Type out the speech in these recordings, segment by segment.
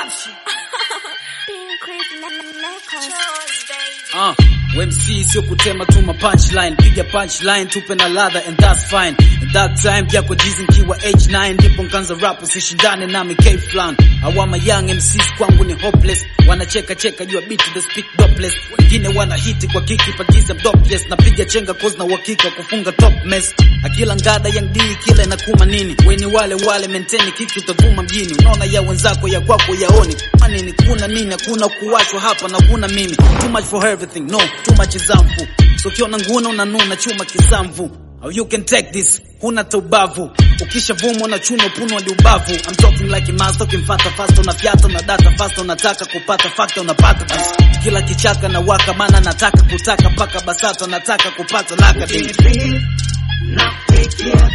Uh, MC sio kutema tu ma punchline, piga punchline tupe na ladha and that's fine. And that time yako jizi nkiwa H9 ndipo nkanza rap usishindane nami K flan. Awama young MCs kwangu ni hopeless, wanacheka cheka jua beat the speak dopless. Wengine wana hiti kwa kiki pagiza dopless, napiga chenga cause na uhakika kufunga top mess. Akila ngada young D kila inakuma nini? Weni wale wale maintain kiki utavuma mjini. Unaona ya wenzako ya kwako yaoni. Manini kuna nini? Hakuna kuwashwa hapa na kuna mimi. Too much for everything, no, too much is harmful. So kiona nguna unanuna chuma kisamvu. How you can take this, huna taubavu. Ukishavuma unachuna puno hadi ubavu. I'm talking like a master, ukimfata fast unafyata na data fast unataka kupata fakta unapata basi. Kila kichaka na waka mana nataka kutaka paka basata nataka kupata laka ding. Nakupigia,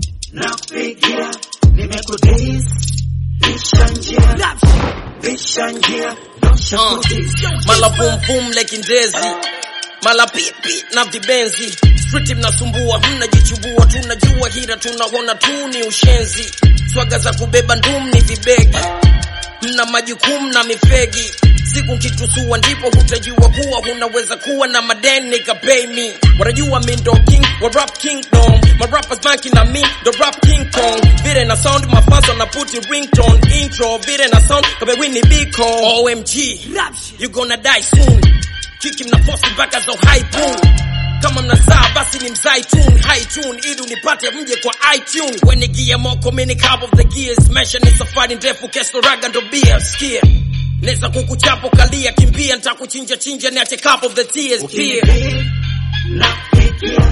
nakupigia, nimekudis, pisha njia, pisha njia, dosha Uh, kudis. mala boom boom like ndezi mala pipi na vibenzi street mnasumbua mnajichubua tunajua hira tunaona tu ni ushenzi swaga za kubeba ndum ni vibegi mna majukumu na mifegi siku nkitusua ndipo hutajua kuwa unaweza kuwa na madeni nikapay me wanajua mi ndo king wa rap kingdom my rappers banki na mi ndo rap king kong vile na sound mafaso na puti ringtone intro vile na sound kama Winnie Biko OMG you gonna die soon kiki mnafosi mpaka za high pool kama mnazaa basi ni mzai tune high tune ili unipate mje kwa iTunes when gia moko mini cap of the gears maisha ni safari ndefu kesto raga ndo beer skia Neza kukuchapo kalia kimbia nitakuchinja chinja niache cup of the tears beer Ukinipigia, nakupigia,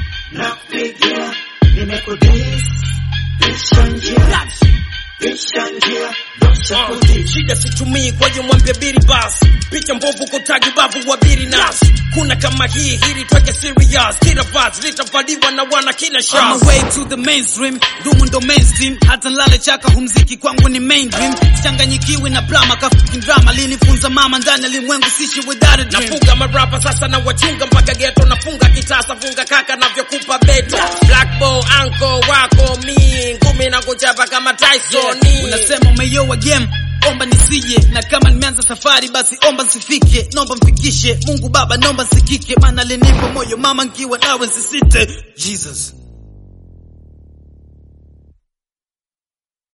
nakupigia, nimekudis, pisha njia, pisha njia, dosha Uh, kudis. shida situmii kwa hiyo mwambie biri bas picha mbovu kutagi bavu wa biri nas kuna kama hii hili tweke serious kila vas litavaliwa na wana kila On shas my way to the mainstream, dumu ndo mainstream, hata nlale chaka humziki kwangu ni main dream. Sichanganyikiwi na drama ka fucking drama, linifunza mama ndani ya limwengu sishi without a dream. nafuga marapa sasa na wachunga mpaka geto nafunga kitasa funga kaka navyokupa beto black ball anko wako mi ngumi na kuchapa kama Tyson Unasema umeyoa game omba nisije, na kama nimeanza safari basi omba nsifike, nomba mfikishe Mungu Baba, nomba nsikike, maana alinipa moyo mama nkiwa nawe nsisite. Jesus